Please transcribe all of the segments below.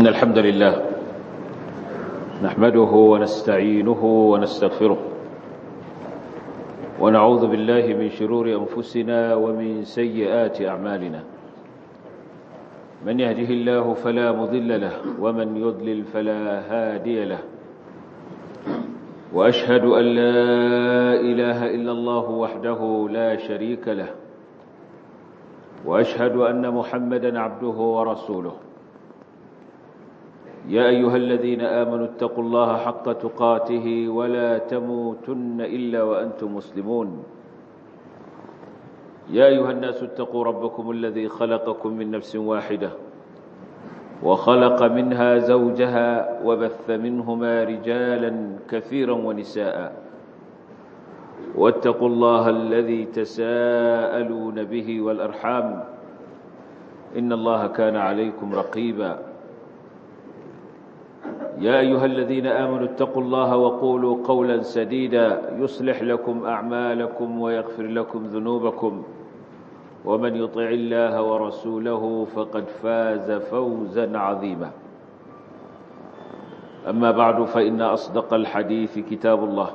الحمد لله نحمده ونستعينه ونستغفره ونعوذ بالله من شرور أنفسنا ومن سيئات أعمالنا من يهده الله فلا مضل له ومن يضلل فلا هادي له وأشهد أن لا إله إلا الله وحده لا شريك له وأشهد أن محمدا عبده ورسوله يا أيها الذين آمنوا اتقوا الله حق تقاته ولا تموتن إلا وأنتم مسلمون يا أيها الناس اتقوا ربكم الذي خلقكم من نفس واحدة وخلق منها زوجها وبث منهما رجالا كثيرا ونساء واتقوا الله الذي تساءلون به والأرحام إن الله كان عليكم رقيبا يا أيها الذين آمنوا اتقوا الله وقولوا قولا سديدا يصلح لكم أعمالكم ويغفر لكم ذنوبكم ومن يطع الله ورسوله فقد فاز فوزا عظيما أما بعد فإن أصدق الحديث كتاب الله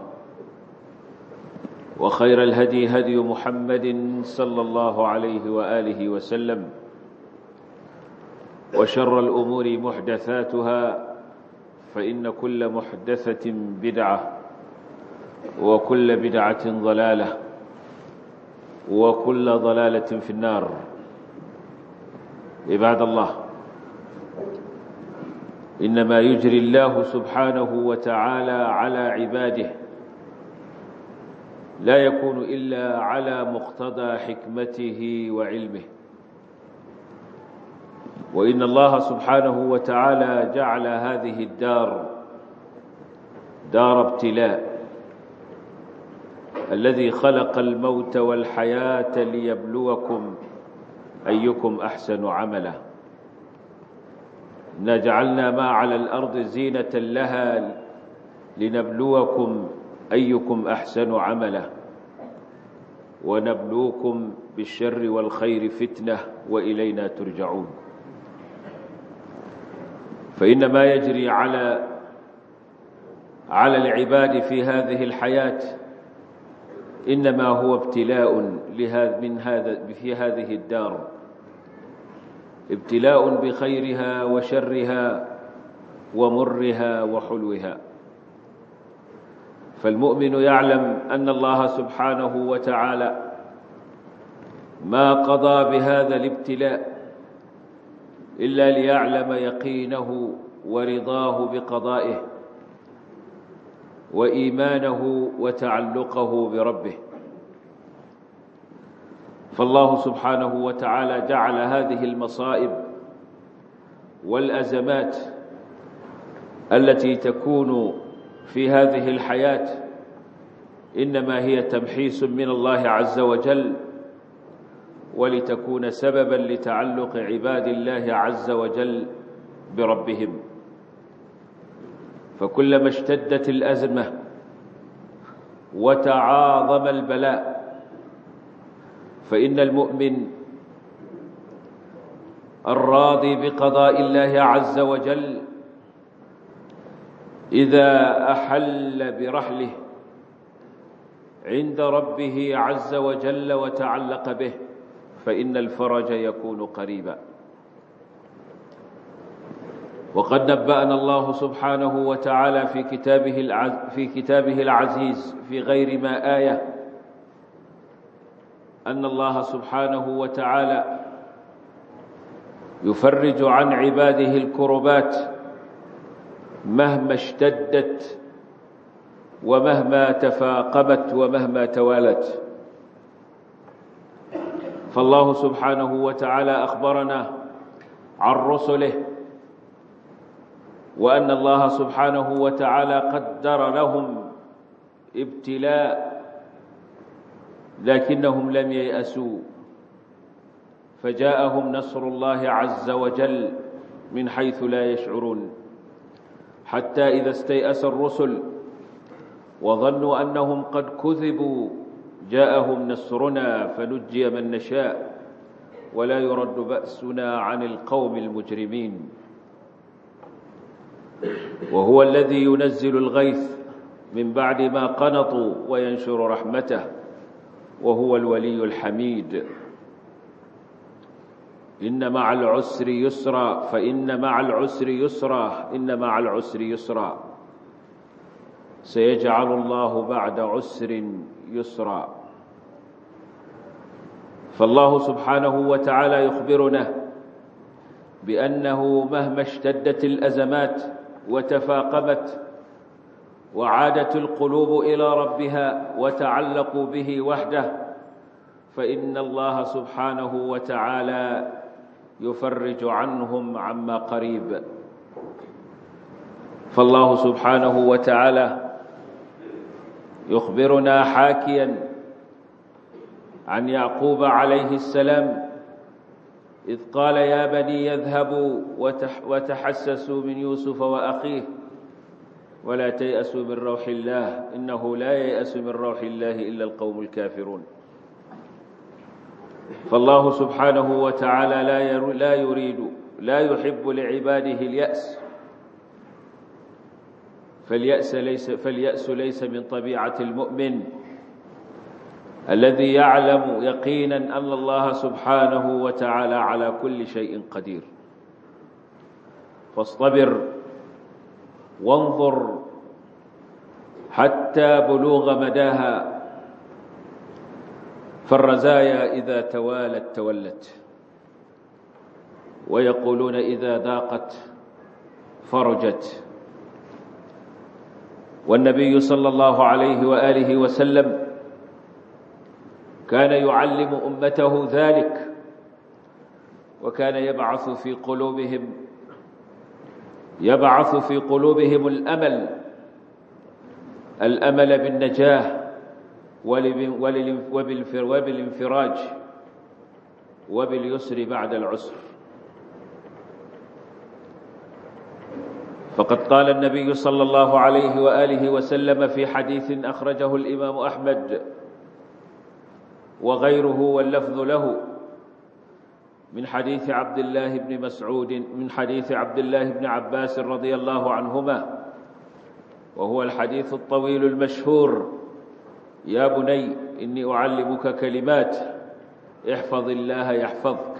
وخير الهدي هدي محمد صلى الله عليه وآله وسلم وشر الأمور محدثاتها فإن كل محدثة بدعة وكل بدعة ضلالة وكل ضلالة في النار عباد الله إنما يجري الله سبحانه وتعالى على عباده لا يكون إلا على مقتضى حكمته وعلمه وإن الله سبحانه وتعالى جعل هذه الدار دار ابتلاء الذي خلق الموت والحياة ليبلوكم أيكم أحسن عملا إنا جعلنا ما على الأرض زينة لها لنبلوكم أيكم أحسن عملا ونبلوكم بالشر والخير فتنة وإلينا ترجعون فإن ما يجري على على العباد في هذه الحياة إنما هو ابتلاء من هذا في هذه الدار ابتلاء بخيرها وشرها ومرها وحلوها فالمؤمن يعلم أن الله سبحانه وتعالى ما قضى بهذا الابتلاء إلا ليعلم يقينه ورضاه بقضائه وإيمانه وتعلقه بربه فالله سبحانه وتعالى جعل هذه المصائب والأزمات التي تكون في هذه الحياة إنما هي تمحيص من الله عز وجل ولتكون سببا لتعلق عباد الله عز وجل بربهم فكلما اشتدت الأزمة وتعاظم البلاء فإن المؤمن الراضي بقضاء الله عز وجل إذا أحل برحله عند ربه عز وجل وتعلق به فإن الفرج يكون قريبا وقد نبأنا الله سبحانه وتعالى في كتابه العز في كتابه العزيز في غير ما آية أن الله سبحانه وتعالى يفرج عن عباده الكربات مهما اشتدت ومهما تفاقمت ومهما توالت فالله سبحانه وتعالى أخبرنا عن رسله وأن الله سبحانه وتعالى قدر لهم ابتلاء لكنهم لم ييأسوا فجاءهم نصر الله عز وجل من حيث لا يشعرون حتى إذا استيأس الرسل وظنوا أنهم قد كذبوا جاءهم نصرنا فنجي من نشاء ولا يرد بأسنا عن القوم المجرمين وهو الذي ينزل الغيث من بعد ما قنطوا وينشر رحمته وهو الولي الحميد إن مع العسر يسرا فإن مع العسر يسرا إن مع العسر يسرا سيجعل الله بعد عسر يسرا فالله سبحانه وتعالى يخبرنا بأنه مهما اشتدت الأزمات وتفاقمت وعادت القلوب إلى ربها وتعلقوا به وحده فإن الله سبحانه وتعالى يفرج عنهم عما قريب فالله سبحانه وتعالى يخبرنا حاكيا عن يعقوب عليه السلام إذ قال يا بني يذهبوا وتحسسوا من يوسف وأخيه ولا تيأسوا من روح الله إنه لا ييأس من روح الله إلا القوم الكافرون فالله سبحانه وتعالى لا لا يريد لا يحب لعباده اليأس فاليأس ليس فاليأس ليس من طبيعة المؤمن الذي يعلم يقينا أن الله سبحانه وتعالى على كل شيء قدير فاصطبر وانظر حتى بلوغ مداها فالرزايا إذا توالت تولت ويقولون إذا ضاقت فرجت والنبي صلى الله عليه وآله وسلم كان يعلم أمته ذلك وكان يبعث في قلوبهم يبعث في قلوبهم الأمل الأمل بالنجاة وبالانفراج وباليسر بعد العسر فقد قال النبي صلى الله عليه وآله وسلم في حديث أخرجه الإمام أحمد وغيره واللفظ له من حديث عبد الله بن مسعود من حديث عبد الله بن عباس رضي الله عنهما وهو الحديث الطويل المشهور يا بني إني أعلمك كلمات احفظ الله يحفظك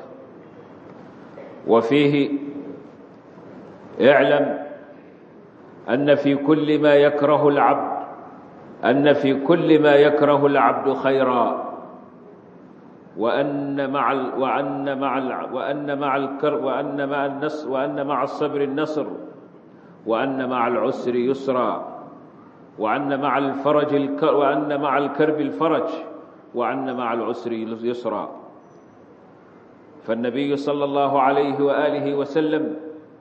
وفيه اعلم أن في كل ما يكره العبد أن في كل ما يكره العبد خيرا وأن مع ال وأن مع ال وأن مع الكر وأن مع النصر وأن مع الصبر النصر وأن مع العسر يسرا وأن مع الفرج الكر وأن مع الكرب الفرج وأن مع العسر يسرا فالنبي صلى الله عليه وآله وسلم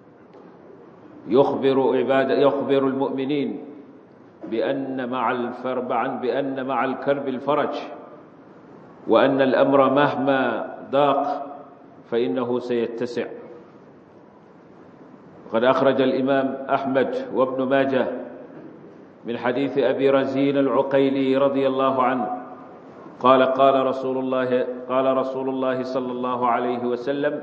يخبر عباد يخبر المؤمنين بأن مع الفرب بأن مع الكرب الفرج وأن الأمر مهما ضاق فإنه سيتسع وقد أخرج الإمام أحمد وابن ماجه من حديث أبي رزين العقيلي رضي الله عنه قال قال رسول الله قال رسول الله صلى الله عليه وسلم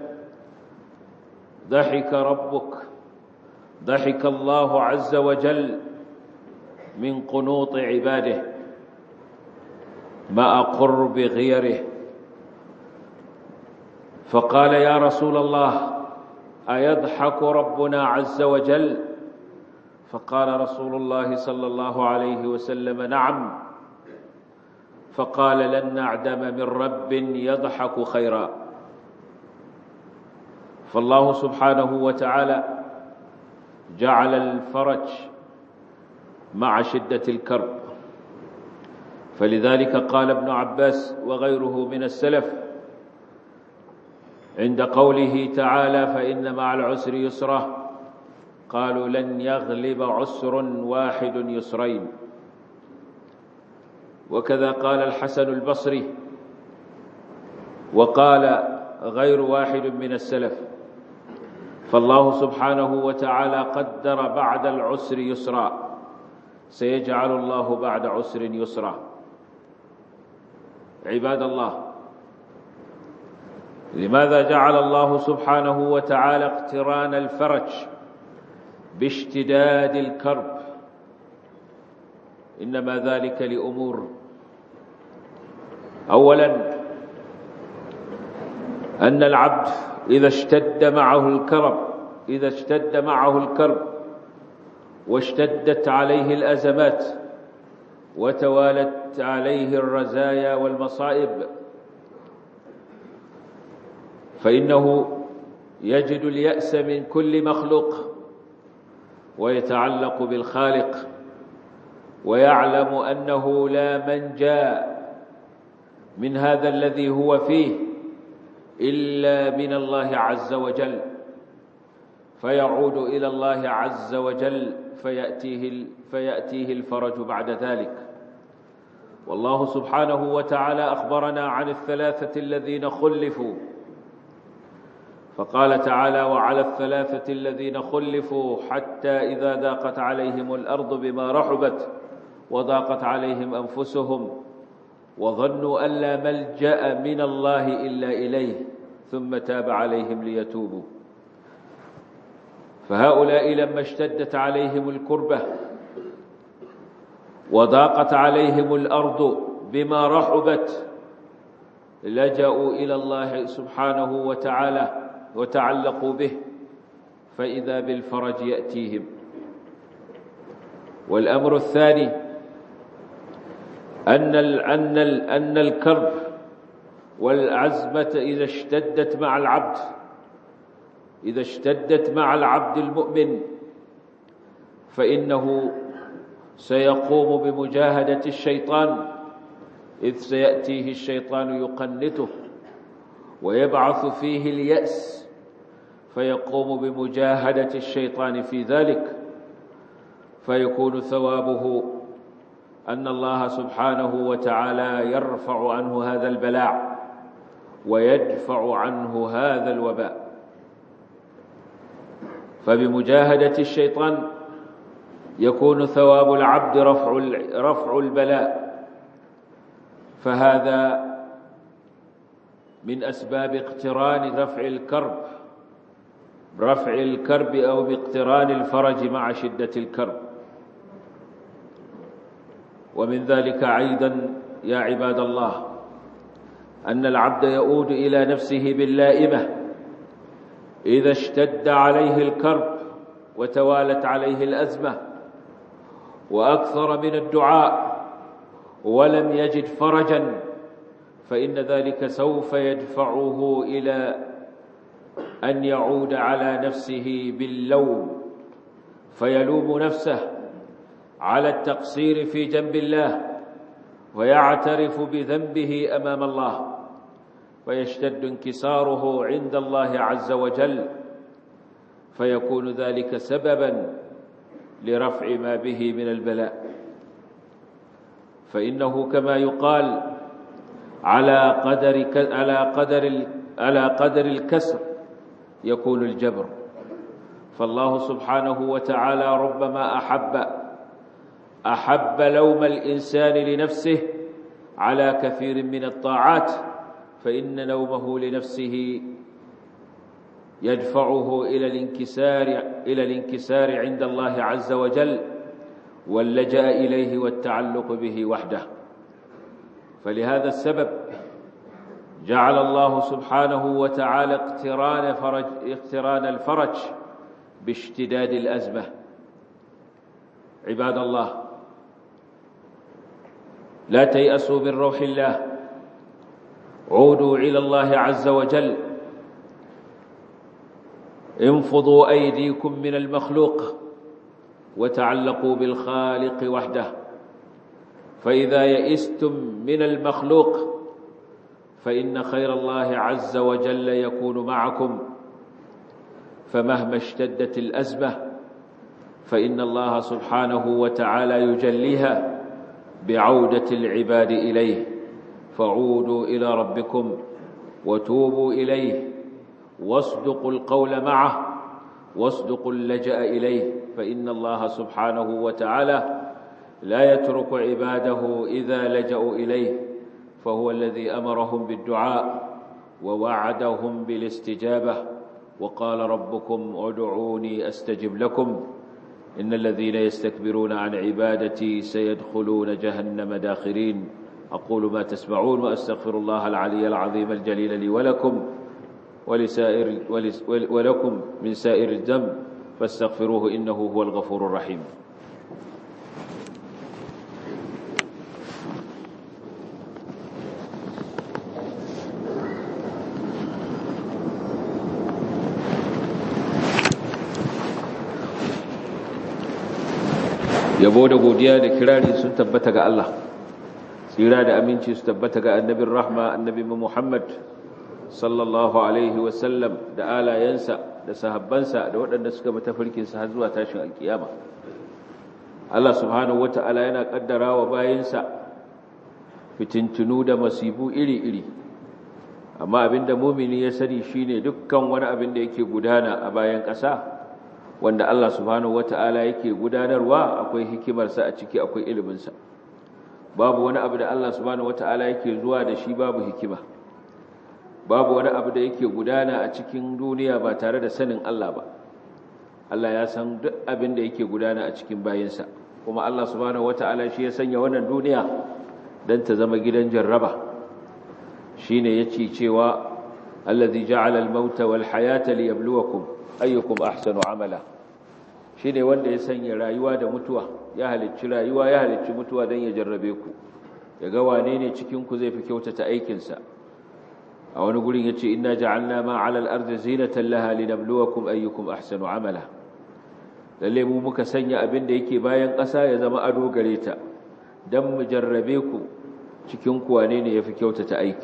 ضحك ربك ضحك الله عز وجل من قنوط عباده مع قرب غيره فقال يا رسول الله أيضحك ربنا عز وجل فقال رسول الله صلى الله عليه وسلم نعم فقال لن نعدم من رب يضحك خيرا فالله سبحانه وتعالى جعل الفرج مع شدة الكرب فلذلك قال ابن عباس وغيره من السلف عند قوله تعالى فإن مع العسر يسرا قالوا لن يغلب عسر واحد يسرين وكذا قال الحسن البصري وقال غير واحد من السلف فالله سبحانه وتعالى قدر بعد العسر يسرا سيجعل الله بعد عسر يسرا عباد الله لماذا جعل الله سبحانه وتعالى اقتران الفرج باشتداد الكرب إنما ذلك لأمور أولا أن العبد إذا اشتد معه الكرب إذا اشتد معه الكرب واشتدت عليه الأزمات وتوالت عليه الرزايا والمصائب فإنه يجد اليأس من كل مخلوق ويتعلق بالخالق ويعلم أنه لا منجا من هذا الذي هو فيه إلا من الله عز وجل فيعود إلى الله عز وجل فيأتيه, فيأتيه الفرج بعد ذلك والله سبحانه وتعالى أخبرنا عن الثلاثة الذين خلفوا فقال تعالى وعلى الثلاثة الذين خلفوا حتى إذا ضاقت عليهم الأرض بما رحبت وضاقت عليهم أنفسهم وظنوا أن لا ملجأ من الله إلا إليه ثم تاب عليهم ليتوبوا فهؤلاء لما اشتدت عليهم الكربة وضاقت عليهم الأرض بما رحبت لجأوا إلى الله سبحانه وتعالى وتعلقوا به فإذا بالفرج يأتيهم والأمر الثاني أن أن أن الكرب والعزمة إذا اشتدت مع العبد إذا اشتدت مع العبد المؤمن فإنه سيقوم بمجاهدة الشيطان إذ سيأتيه الشيطان يقنته ويبعث فيه اليأس فيقوم بمجاهدة الشيطان في ذلك فيكون ثوابه أن الله سبحانه وتعالى يرفع عنه هذا البلاء ويدفع عنه هذا الوباء فبمجاهدة الشيطان يكون ثواب العبد رفع رفع البلاء فهذا من أسباب اقتران رفع الكرب رفع الكرب أو باقتران الفرج مع شدة الكرب ومن ذلك أيضا يا عباد الله أن العبد يؤود إلى نفسه باللائمة إذا اشتد عليه الكرب وتوالت عليه الأزمة وأكثر من الدعاء ولم يجد فرجا فإن ذلك سوف يدفعه إلى أن يعود على نفسه باللوم فيلوم نفسه على التقصير في جنب الله ويعترف بذنبه أمام الله فيشتد انكساره عند الله عز وجل فيكون ذلك سببا لرفع ما به من البلاء فإنه كما يقال على قدر على قدر على قدر الكسر يكون الجبر فالله سبحانه وتعالى ربما أحب أحب لوم الإنسان لنفسه على كثير من الطاعات فإن لومه لنفسه يدفعه إلى الانكسار إلى الانكسار عند الله عز وجل واللجأ إليه والتعلق به وحده فلهذا السبب جعل الله سبحانه وتعالى اقتران فرج اقتران الفرج باشتداد الأزمة عباد الله لا تيأسوا من روح الله عودوا إلى الله عز وجل انفضوا أيديكم من المخلوق وتعلقوا بالخالق وحده فإذا يئستم من المخلوق فإن خير الله عز وجل يكون معكم فمهما اشتدت الأزمة فإن الله سبحانه وتعالى يجليها بعودة العباد إليه فعودوا إلى ربكم وتوبوا إليه واصدقوا القول معه واصدقوا اللجأ إليه فإن الله سبحانه وتعالى لا يترك عباده إذا لجأوا إليه فهو الذي أمرهم بالدعاء ووعدهم بالاستجابة وقال ربكم ادعوني أستجب لكم إن الذين يستكبرون عن عبادتي سيدخلون جهنم داخرين أقول ما تسمعون وأستغفر الله العلي العظيم الجليل لي ولكم ولسائر ولس ولكم من سائر الذنب فاستغفروه إنه هو الغفور الرحيم yabo da godiya da kirari sun tabbata ga Allah tsira da aminci su tabbata ga annabin rahma annabi Muhammad sallallahu alaihi wasallam da alayensa da sahabbansa da waɗanda suka bi tafarkinsa har zuwa tashin alkiyama Allah subhanahu wata'ala yana kaddara wa bayinsa fitintunu da masifu iri-iri amma abinda mumini ya sani shine dukkan wani abin da yake gudana a bayan ƙasa wanda Allah subhanahu wata'ala yake gudanarwa akwai hikimarsa a ciki akwai iliminsa babu wani abu da Allah subhanahu wata'ala yake zuwa da shi babu hikima babu wani abu da yake gudana a cikin duniya ba tare da sanin Allah ba Allah ya san duk abin da yake gudana a cikin bayinsa kuma Allah subhanahu wata'ala shi ya sanya wannan duniya dan ta zama gidan jarraba shine yace cewa allazi ja'ala al-mauta wal hayata liyabluwakum ayyukum ahsanu amala shine wanda ya sanya rayuwa da mutuwa ya halicci rayuwa ya halicci mutuwa dan ya jarrabe ku yaga wane ne cikin ku zai fi kyautata aikin sa a wani gurin yace inna ja'alna ma 'ala al-ardi zinatan laha linabluwakum ayyukum ahsanu amala lalle mu muka sanya abin da yake bayan ƙasa ya zama ado gare ta dan mu jarrabe ku cikin ku wane ne yafi kyautata aiki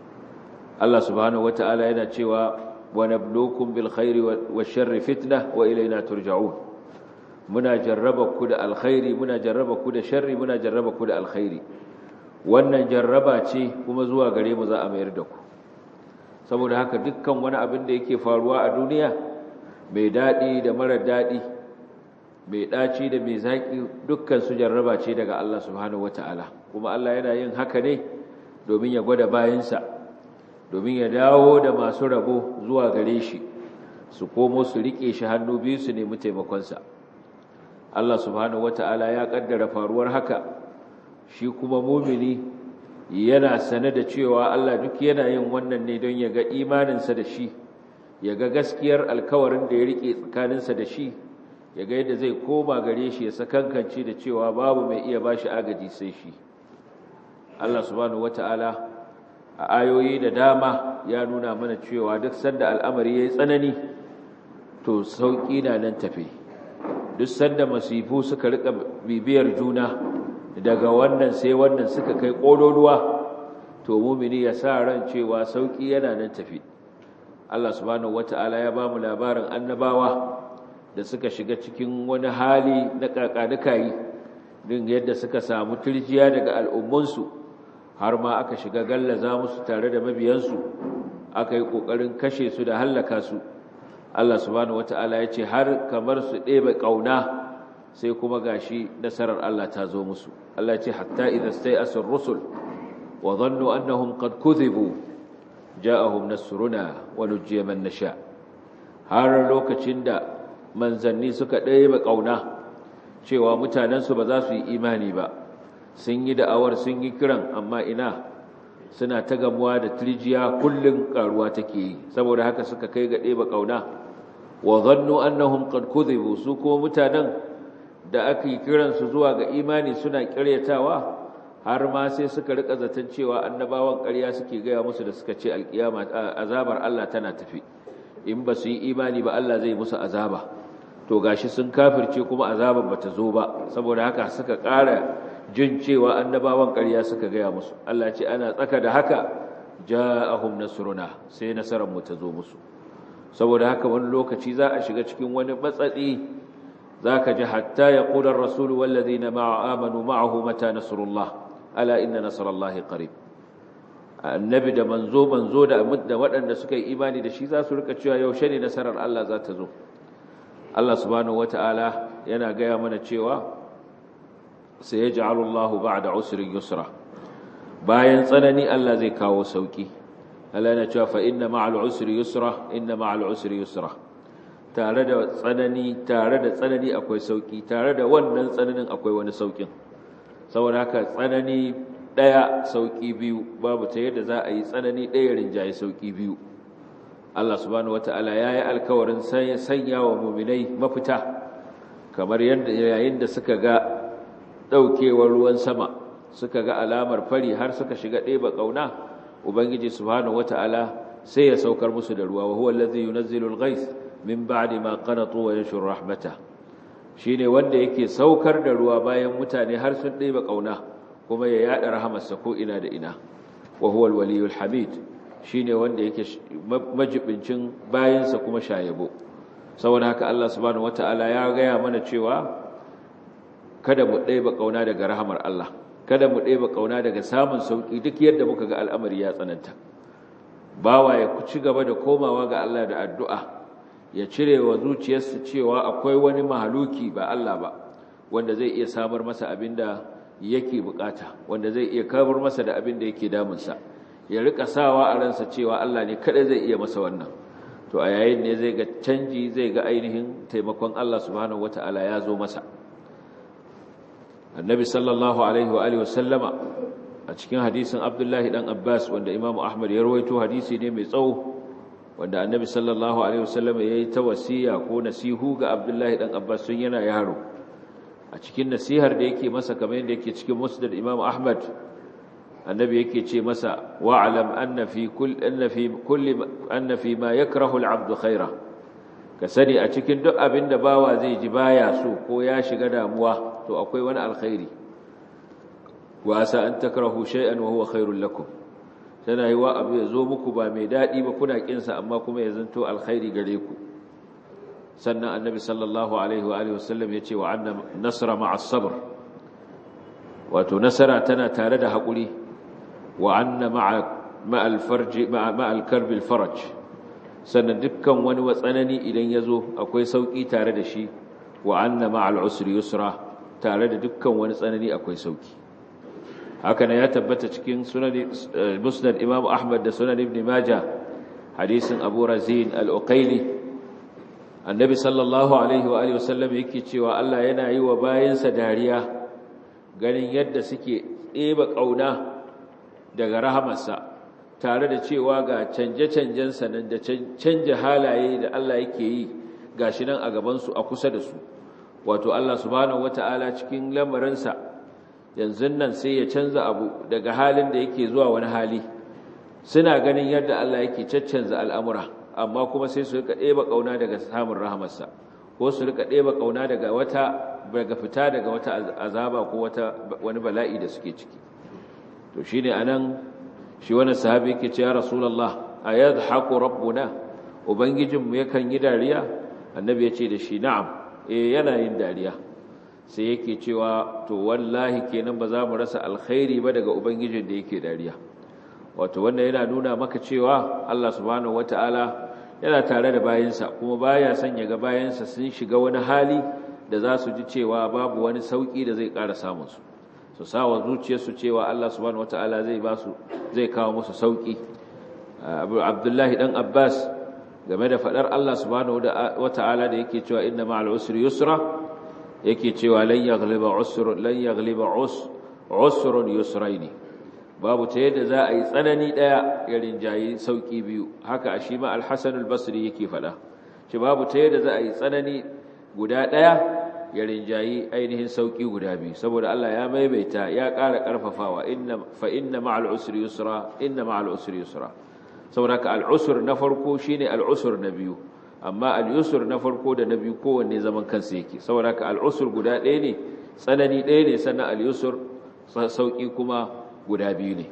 Allah subhanahu wataala yana cewa ونبلوكم بالخير والشر فتنة وإلينا ترجعون منا جربك دا الخير منا جربك دا شر منا جربك دا الخير wannan jarraba ce kuma zuwa gare mu za a mayar da ku saboda haka dukkan wani abin da yake faruwa a duniya mai daɗi da marar daɗi mai ɗaci da mai zaƙi dukkan su jarraba ce daga Allah subhanahu wataala kuma Allah yana yin haka ne domin ya gwada bayansa domin ya dawo da masu rabo zuwa gare shi su komo su rike shi hannu biyu su nemi taimakonsa Allah subhanahu wata'ala ya kaddara faruwar haka shi kuma mumini yana sane da cewa Allah duk yana yin wannan ne don ya ga imaninsa da shi ya ga gaskiyar alkawarin da ya rike tsakaninsa da shi ya ga yadda zai koma gare shi ya sakankance da cewa babu mai iya bashi agaji sai shi Allah subhanahu wata'ala a ayoyi da dama ya nuna mana cewa duk sanda al'amari ya yi tsanani to sauƙi na nan tafe duk sanda masifu suka rika bibiyar juna daga wannan sai wannan suka kai ƙololuwa to mumini ya sa ran cewa sauƙi yana nan tafe Allah subhanahu wata'ala ya ba mu labarin annabawa da suka shiga cikin wani hali na ƙaƙanukayi din yadda suka samu turjiya daga al'ummunsu har ma aka shiga gallaza musu tare da mabiyansu aka yi ƙoƙarin kashe su da hallaka su Allah subhanahu wata'ala ya ce har kamar su ɗebe ƙauna sai kuma gashi nasarar Allah ta zo musu Allah ya ce hatta idan sai asir rusul wa zannu annahum qad kudhibu ja'ahum nasruna wa nujiya man nasha har lokacin da manzanni suka ɗebe ƙauna cewa mutanensu ba za su yi imani ba sun yi da'awar sun yi kiran amma ina suna ta gamuwa da turjiya kullum karuwa take yi saboda haka suka kai ga ɗeba ƙauna wa zannu annahum qad kudhibu su ko mutanen da aka yi kiran su zuwa ga imani suna ƙaryatawa har ma sai suka rika zaton cewa annabawan ƙarya suke gaya musu da suka ce alƙiyama azabar Allah tana tafi in ba su yi imani ba Allah zai musu azaba to gashi sun kafirce kuma azabar bata zo ba saboda haka suka ƙara jin cewa annabawan ƙarya suka gaya musu Allah ce ana tsaka da haka ja'ahum nasruna sai nasarar mu ta zo musu saboda haka wani lokaci za a shiga cikin wani matsatsi zaka ji hatta yaqula ar-rasul wal ladina ma'a amanu ma'ahu mata nasrullah ala inna nasrallahi qarib annabi da manzo manzo da da waɗanda suka yi imani da shi za su rika cewa yaushe ne nasarar Allah za ta zo Allah subhanahu wataala yana gaya mana cewa sayaj'alu Allahu ba'da usrin yusra bayan tsanani Allah zai kawo sauki Allah yana cewa fa inna ma'al usri yusra inna ma'al usri yusra tare da tsanani tare da tsanani akwai sauki tare da wannan tsananin akwai wani saukin saboda haka tsanani daya sauki biyu babu ta yadda za a yi tsanani daya rinjaye sauki biyu Allah subhanahu wataala yayi alkawarin sanya wa mu'minai mafita kamar yadda yayin da suka ga daukewar ruwan sama suka ga alamar fari har suka shiga ɗeba ƙauna ubangiji subhanahu wata'ala sai ya saukar musu da ruwa wa huwa allazi yunazzilu al-ghayth min ba'di ma qanatu wa yanshur rahmata shine wanda yake saukar da ruwa bayan mutane har sun ɗeba ƙauna kuma ya yada rahamarsa ko ina da ina wa huwa al-waliyul hamid shine wanda yake majibincin bayansa kuma shayabo saboda haka Allah subhanahu wata'ala ya gaya mana cewa kada mu ɗeba ƙauna daga rahamar Allah kada mu ɗeba ƙauna daga samun sauƙi duk yadda muka ga al'amari ya tsananta bawa ya ci gaba da komawa ga Allah da addu'a ya cire wa zuciyarsa cewa akwai wani mahaluki ba Allah ba wanda zai iya samar masa abin da yake bukata wanda zai iya kawar masa da abin da yake damunsa ya rika sawa a ransa cewa Allah ne kada zai iya masa wannan to a yayin ne zai ga canji zai ga ainihin taimakon Allah subhanahu wata'ala ya zo masa annabi sallallahu alaihi wa alihi wasallama a cikin hadisin abdullahi dan abbas wanda imamu ahmad ya rawaito hadisi ne mai tsawo wanda annabi sallallahu alaihi wasallama yayi ta wasiya ko nasihu ga abdullahi dan abbas sun yana yaro a cikin nasihar da yake masa kamar yadda yake cikin musnad imamu ahmad annabi yake ce masa wa'lam anna fi kull anna fi kulli anna fi ma yakrahu al-'abdu khaira ka sani a cikin duk abin da bawa zai ji baya so ko ya shiga damuwa to akwai wani alkhairi wa asa an takrahu shay'an wa huwa khairul lakum tana yi wa abu ya zo muku ba mai dadi ba kuna kin sa amma kuma ya zanto alkhairi gare ku sannan annabi sallallahu alaihi wa alihi wasallam yace wa anna nasra ma'as sabr wato nasara tana tare da hakuri wa anna ma'a ma'al farji ma'a ma'al karbil faraj sannan dukkan wani watsanani idan ya zo akwai sauƙi tare da shi wa anna ma'al usri yusra tare da dukkan wani tsanani akwai sauƙi haka ne ya tabbata cikin sunan musnad imam ahmad da sunan ibn majah hadisin abu razin al-uqayli annabi sallallahu alaihi wa alihi wasallam yake cewa Allah yana yi wa bayansa dariya ganin yadda suke ɗeba ƙauna daga rahamarsa tare da cewa ga canje-canjen sanan da canja halaye da Allah yake yi gashi nan a gabansu a kusa da su wato Allah subhanahu wata'ala cikin lamarinsa yanzu nan sai ya canza abu daga halin da yake zuwa wani hali suna ganin yadda Allah yake caccanza al'amura amma kuma sai su rika ɗeba ƙauna daga samun rahamarsa ko su rika ɗeba ƙauna daga wata daga fita daga wata azaba ko wata wani bala'i da suke ciki to shine anan shi wani sahabi yake ce ya rasulullah ayadhaku rabbuna ubangijinmu yakan yi dariya annabi ya ce da shi na'am eh yana yin dariya sai yake cewa to wallahi kenan ba za mu rasa alkhairi ba daga ubangijin da yake dariya wato wannan yana nuna maka cewa Allah subhanahu wataala yana tare da bayansa kuma baya son ya ga bayansa sun shiga wani hali da za su ji cewa babu wani sauki da zai ƙara samun su su sawa zuciyarsu cewa Allah subhanahu wataala zai ba su zai kawo musu sauki Abdullahi dan Abbas game da fadar Allah subhanahu wataala da yake cewa inna ma'al usri yusra yake cewa lan yaghliba usr lan yaghliba usrun yusraini babu ta yadda za a yi tsanani daya ya rinjayi sauki biyu haka shi ma al-Hasan al-Basri yake fada shi babu ta yadda za a yi tsanani guda daya ya rinjayi ainihin sauki guda biyu saboda Allah ya maimaita ya ƙara ƙarfafawa inna fa inna ma'al usri yusra inna ma'al usri yusra saboda ka al-usr na farko shine al-usr na biyu amma al-yusr na farko da na biyu kowanne zaman kansa yake saboda ka al-usr guda ɗaya ne tsanani ɗaya ne sannan al-yusr sauki kuma guda biyu ne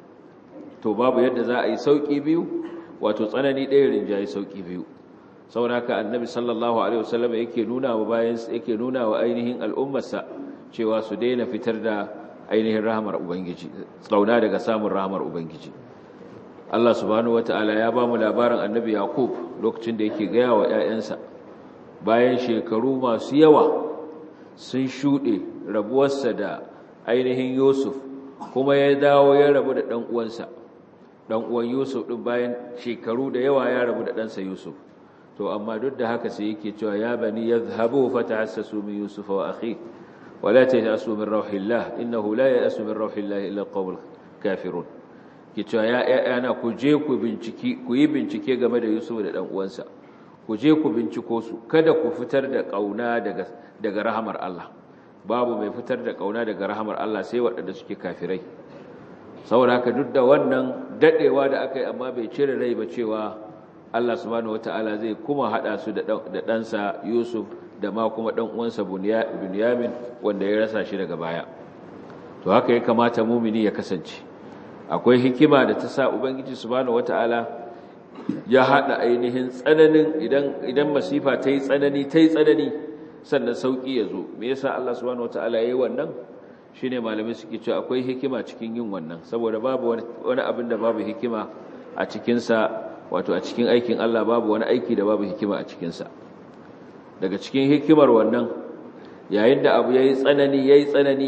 to babu yadda za a yi sauki biyu wato tsanani ɗaya rinjayi sauki biyu saboda haka annabi sallallahu alaihi wasallam yake nuna wa bayan yake nuna wa ainihin al'ummarsa cewa su daina fitar da ainihin rahmar ubangiji tsauna daga samun rahmar ubangiji Allah subhanahu wataala ya ba mu labarin annabi yaqub lokacin da yake gaya wa ƴaƴansa bayan shekaru masu yawa sun shuɗe rabuwarsa da ainihin yusuf kuma ya dawo ya rabu da ɗan uwansa ɗan uwan yusuf ɗin bayan shekaru da yawa ya rabu da ɗansa yusuf to amma duk da haka sai yake cewa ya bani yadhhabu fatahassasu min yusufa wa akhi wa la tayasu min rauhillah innahu la yasu min rauhillah illa alqawmul kafirun ke cewa ya yana ku je ku binciki ku yi bincike game da Yusuf da dan uwansa ku je ku binciko su kada ku fitar da kauna daga daga rahamar Allah babu mai fitar da kauna daga rahamar Allah sai waɗanda suke kafirai saboda haka duk da wannan dadewa da aka yi amma bai cire rai ba cewa Allah subhanahu wataala zai kuma hada su da ɗansa Yusuf da ma kuma ɗan uwansa Bunyamin wanda ya rasa shi daga baya to haka ya kamata mumini ya kasance akwai hikima da ta sa ubangiji subhanahu wataala ya hada ainihin tsananin idan idan masifa ta yi tsanani ta yi tsanani sannan sauki ya zo me yasa Allah subhanahu wataala yayi wannan shine malamai suke cewa akwai hikima cikin yin wannan saboda babu wani abin da babu hikima a cikin sa wato a cikin aikin Allah babu wani aiki da babu hikima a cikin sa daga cikin hikimar wannan yayin da abu yayi tsanani yayi tsanani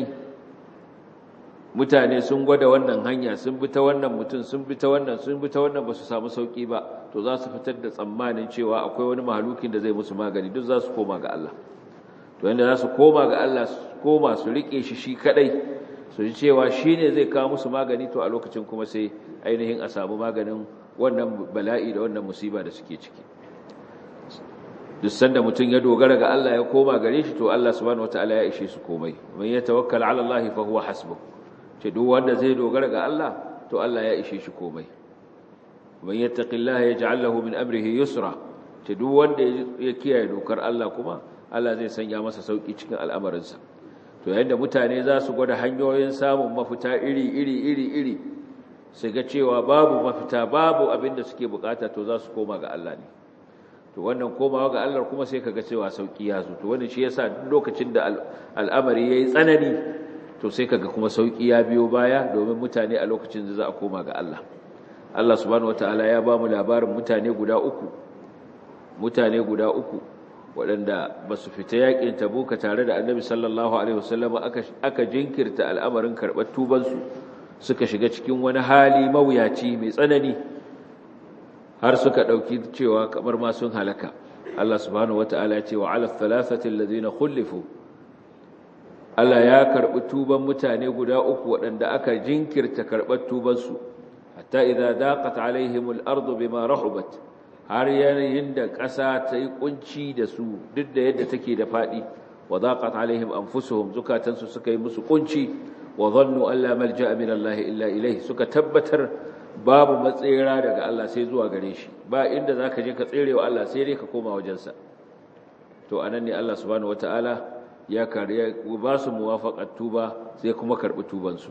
mutane sun gwada wannan hanya sun bi ta wannan mutum sun bi ta wannan sun bi ta wannan ba su samu sauki ba to za su fitar da tsammanin cewa akwai wani mahalukin da zai musu magani duk za su koma ga Allah to yanda za su koma ga Allah su koma su rike shi shi kadai su ji cewa shi ne zai kawo musu magani to a lokacin kuma sai ainihin a samu maganin wannan bala'i da wannan musiba da suke ciki duk sanda mutum ya dogara ga Allah ya koma gare shi to Allah subhanahu wataala ya ishe su komai man yatawakkal ala Allah fa huwa hasbuh ce duk wanda zai dogara ga Allah to Allah ya ishe shi komai man yattaqillaha yaj'al lahu min amrihi yusra ce duk wanda ya kiyaye dokar Allah kuma Allah zai sanya masa sauki cikin al'amarinsa to yayin da mutane za su gwada hanyoyin samun mafita iri iri iri iri su ga cewa babu mafita babu abin da suke bukata to za su koma ga Allah ne to wannan komawa ga Allah kuma sai kaga cewa sauki ya zo to wannan shi yasa duk lokacin da al'amari yayi tsanani to sai kaga kuma sauki ya biyo baya domin mutane a lokacin da za a koma ga Allah Allah subhanahu wataala ya ba mu labarin mutane guda uku mutane guda uku waɗanda ba su fita yakin tabuka tare da annabi sallallahu alaihi wasallam aka aka jinkirta al'amarin karɓar tubansu suka shiga cikin wani hali mawuyaci mai tsanani har suka ɗauki cewa kamar ma sun halaka Allah subhanahu wataala ya ce wa ala thalathati alladhina khulifu Allah ya karɓi tuban mutane guda uku waɗanda aka jinkirta karɓar tubansu hatta idza daqat alaihimul ardu bima rahubat har yanayin da ƙasa ta yi kunci da su duk da yadda take da faɗi wa daqat alaihim anfusuhum zukatansu suka yi musu kunci wa dhannu an la malja'a min Allah illa ilayhi suka tabbatar babu matsira daga Allah sai zuwa gare shi ba inda zaka je ka tserewa Allah sai dai ka koma wajensa to anan ne Allah subhanahu wataala ya kariya ba su muwafaqat tuba sai kuma karbi tubansu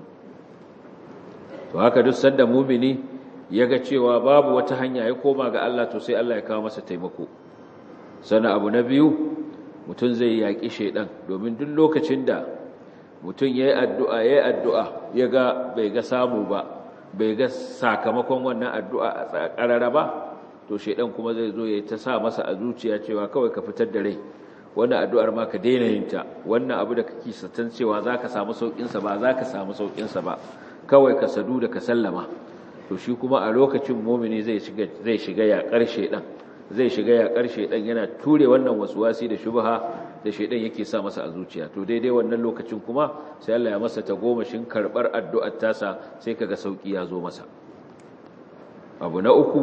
to haka duk sanda mumini yaga cewa babu wata hanya ya koma ga Allah to sai Allah ya kawo masa taimako sana abu na biyu mutum zai yaki shedan domin duk lokacin da mutum yayi addu'a yayi addu'a yaga bai ga samu ba bai ga sakamakon wannan addu'a a karara ba to shedan kuma zai zo ya ta sa masa a zuciya cewa kawai ka fitar da rai wannan addu'ar ma ka daina yin ta wannan abu da kake satan cewa zaka samu saukin sa ba zaka samu saukin sa ba kawai ka sadu da ka sallama to shi kuma a lokacin mu'mini zai shiga zai shiga ya karshe dan zai shiga ya karshe dan yana ture wannan waswasi da shubha da shedan yake sa masa a zuciya to daidai wannan lokacin kuma sai Allah ya masa tagomashin karbar addu'ar tasa sai kaga sauki ya zo masa abu na uku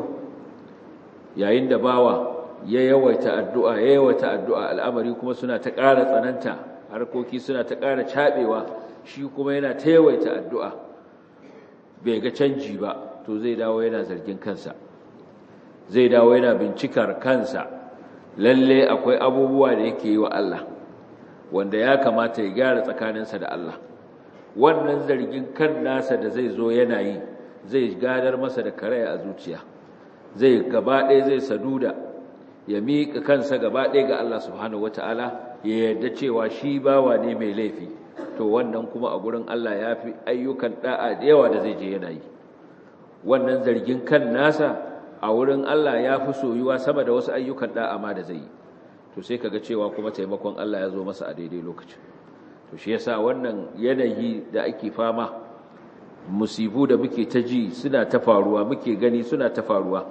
yayin da bawa ya yawaita addu'a ya yawaita addu'a al'amari kuma suna ta ƙara tsananta harkoki suna ta ƙara caɓewa shi kuma yana ta yawaita addu'a bai ga canji ba to zai dawo yana zargin kansa zai dawo yana bincikar kansa lalle akwai abubuwa da yake yi wa Allah wanda ya kamata ya gyara tsakaninsa da Allah wannan zargin kan nasa da zai zo yana yi zai gadar masa da karaya a zuciya zai gaba ɗaya zai saduda ya miƙa kansa gaba ɗaya ga Allah subhanahu wata'ala ya yarda cewa shi bawa ne mai laifi to wannan kuma a gurin Allah ya fi ayyukan da'a da yawa da zai je yana yi wannan zargin kan nasa a wurin Allah ya fi soyuwa sama da wasu ayyukan da'a ma da zai yi to sai kaga cewa kuma taimakon Allah ya zo masa a daidai lokacin to shi yasa wannan yanayi da ake fama musibu da muke ta ji suna ta faruwa muke gani suna ta faruwa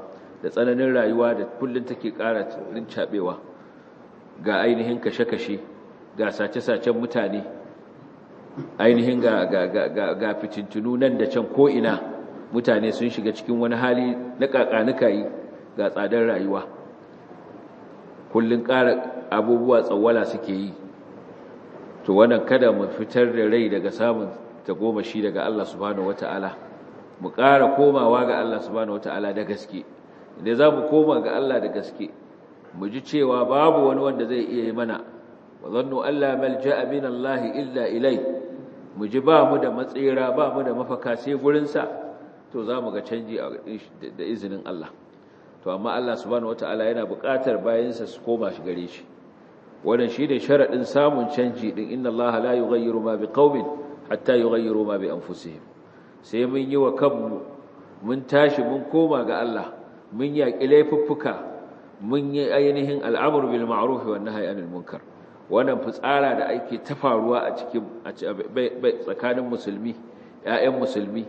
da tsananin rayuwa da kullun take ƙara rincabewa ga ainihin kashe-kashe ga sace-sacen mutane ainihin ga ga ga ga fitintunu nan da can ko ina mutane sun shiga cikin wani hali na kakanuka yi ga tsadar rayuwa kullun ƙara abubuwa tsawwala suke yi to wannan kada mu fitar da rai daga samun tagomashi daga Allah subhanahu wata'ala mu ƙara komawa ga Allah subhanahu wata'ala da gaske idan za mu koma ga Allah da gaske mu ji cewa babu wani wanda zai iya yi mana wa zannu alla malja'a min Allah illa ilai mu ji ba mu da matsira ba mu da mafaka sai gurin sa to za mu ga canji da izinin Allah to amma Allah subhanahu wata'ala yana buƙatar bayansa su koma shi gare shi wannan shine sharadin samun canji din inna allaha la yughayyiru ma biqaumin hatta yughayyiru ma bi anfusihim sai mun yi wa kanmu mun tashi mun koma ga Allah mun yaki laifuffuka mun yi ainihin al'amru bil ma'ruf wan nahyi anil munkar wannan fitsara da ake ta faruwa a cikin tsakanin musulmi ƴaƴan musulmi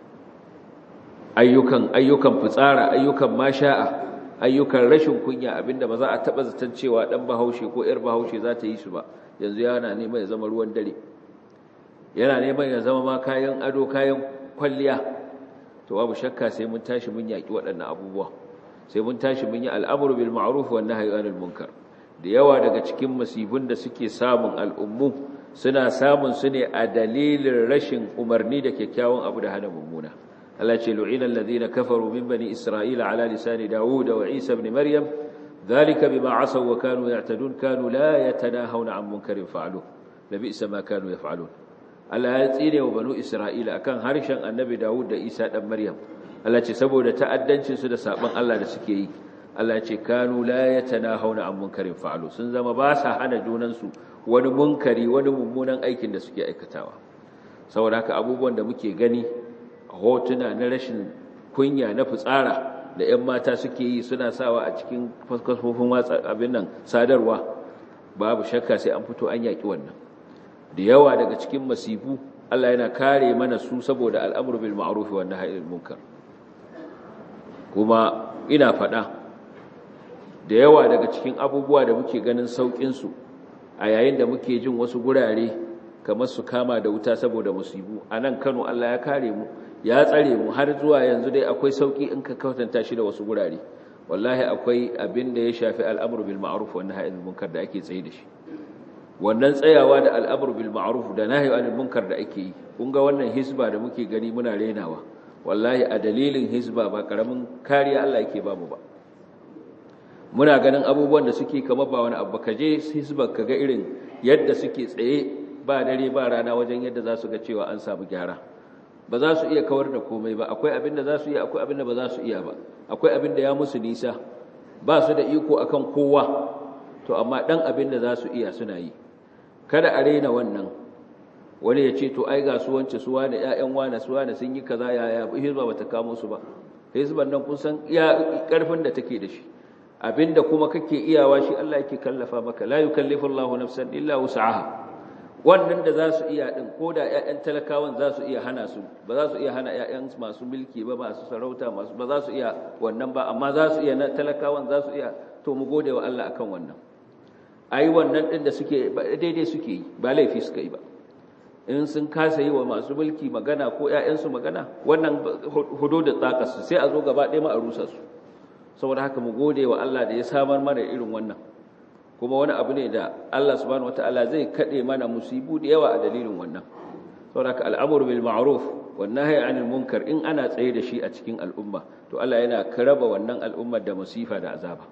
ayyukan ayyukan fitsara ayyukan masha'a ayyukan rashin kunya abinda ba za a taba zaton cewa dan bahaushe ko yar bahaushe za ta yi su ba yanzu yana neman ya zama ruwan dare yana neman ya zama ma kayan ado kayan kwalliya to babu shakka sai mun tashi mun yaki waɗannan abubuwa sai mun tashi mun yi al'amru bil ma'ruf wan nahyi anil munkar da yawa daga cikin masibun da suke samun al'ummu suna samun su ne a dalilin rashin umarni da kyakkyawan abu da hana mummuna Allah ce lu'ina alladhina kafaru min bani isra'ila ala lisani daud wa isa ibn maryam dhalika bima asaw wa kanu ya'tadun kanu la yatanahawna 'an munkarin fa'alu labisa ma kanu yaf'alun Allah ya tsire wa banu isra'ila akan harshen annabi daud da isa dan maryam Allah ce saboda ta'addancin su da saban Allah da suke yi Allah ce kanu la yatanahawna 'an munkarin fa'alu sun zama ba sa hana junan su wani munkari wani mummunan aikin da suke aikatawa saboda haka abubuwan da muke gani hotuna na rashin kunya na fitsara da 'yan mata suke yi suna sawa a cikin kafofin watsa abin nan sadarwa babu shakka sai an fito an yaki wannan da yawa daga cikin masifu Allah yana kare mana su saboda al'amru bil ma'ruf wa nahyi anil munkar kuma ina faɗa da yawa daga cikin abubuwa da muke ganin saukin su a yayin da muke jin wasu gurare kamar su kama da wuta saboda musibu a nan Kano Allah ya kare mu ya tsare mu har zuwa yanzu dai akwai sauki in ka kwatanta shi da wasu gurare wallahi akwai abin da ya shafi al'amru bil ma'ruf wa nahyi anil munkar da ake tsaye da shi wannan tsayawa da al'amru bil ma'ruf da nahyi anil munkar da ake yi kun ga wannan hisba da muke gani muna renawa wallahi a dalilin hisba ba karamin kariya Allah yake ba mu ba muna ganin abubuwan da suke kamar ba wani abu ka je hisba ka ga irin yadda suke tsaye ba dare ba rana wajen yadda za su ga cewa an samu gyara ba za su iya kawar da komai ba akwai abin da za su iya akwai abin da ba za su iya ba akwai abin da ya musu nisa ba su da iko akan kowa to amma dan abin da za su iya suna yi kada a rena wannan wani ya ce to ai ga su wance su wani ƴaƴan wani su wani sun yi kaza yaya hizba bata kamo su ba hizban nan kun san iya karfin da take da shi abinda kuma kake iyawa shi Allah yake kallafa maka la yukallifu Allahu nafsan illa wus'aha wannan da za su iya ɗin ko da ‘ya'yan talakawan za su iya hana su ba za su iya hana ‘ya'yan masu mulki ba masu sarauta masu ba za su iya wannan ba amma za su iya na talakawan za su iya to mu gode wa Allah akan wannan ai wannan ɗin da suke daidai suke yi ba laifi suka yi ba in sun kasa yi wa masu mulki magana ko ‘ya'yansu magana wannan hudu da tsakarsu sai a zo gaba ɗaya ma a rusa su saboda haka mu gode wa Allah da ya samar mana irin wannan kuma wani abu ne da Allah subhanahu wataala zai kade mana musibu da yawa a dalilin wannan saboda al'amru bil ma'ruf wan nahyi 'anil munkar in ana tsaye da shi a cikin al'umma to Allah yana karaba wannan al'ummar da musifa da azaba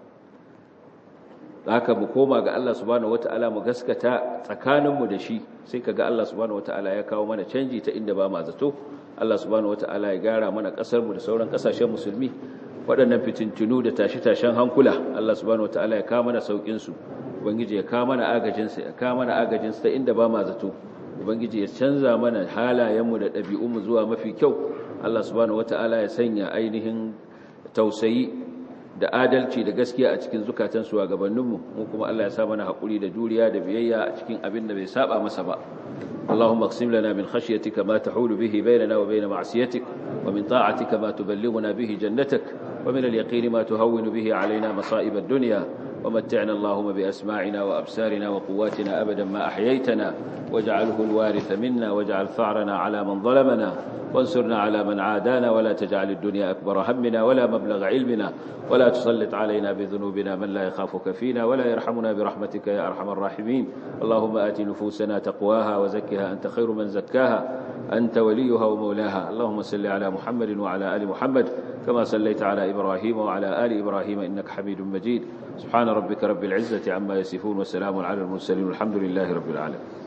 haka mu koma ga Allah subhanahu wataala mu gaskata tsakaninmu da shi sai kaga Allah subhanahu wataala ya kawo mana canji ta inda ba ma zato Allah subhanahu wataala ya gara mana kasar mu da sauran kasashen musulmi waɗannan fitintunu da tashi-tashen hankula Allah subhanahu wataala ya kawo mana saukin su ubangiji ya kawo mana agajin sa ya kawo mana agajin sa ta inda ba ma zato ubangiji ya canza mana halayenmu da ɗabi'unmu zuwa mafi kyau Allah subhanahu wataala ya sanya ainihin tausayi da adalci da gaskiya a cikin zukatan su gabaninmu mu kuma Allah ya sa mana haƙuri da juriya da biyayya a cikin abin da bai saba masa ba اللهم اقسم لنا من خشيتك ما تحول به بيننا وبين معصيتك ومن طاعتك ما تبلغنا به جنتك ومن اليقين ما تهون به علينا مصائب الدنيا ومتعنا اللهم بأسماعنا وأبصارنا وقواتنا أبدا ما أحييتنا واجعله الوارث منا واجعل ثأرنا على من ظلمنا وانصرنا على من عادانا ولا تجعل الدنيا أكبر همنا ولا مبلغ علمنا ولا تسلط علينا بذنوبنا من لا يخافك فينا ولا يرحمنا برحمتك يا أرحم الراحمين اللهم آت نفوسنا تقواها وزكها أنت خير من زكاها أنت وليها ومولاها اللهم صل على محمد وعلى آل محمد كما صليت على إبراهيم وعلى آل إبراهيم إنك حميد مجيد سبحان ربك رب العزة عما يصفون وسلام على المرسلين والحمد لله رب العالمين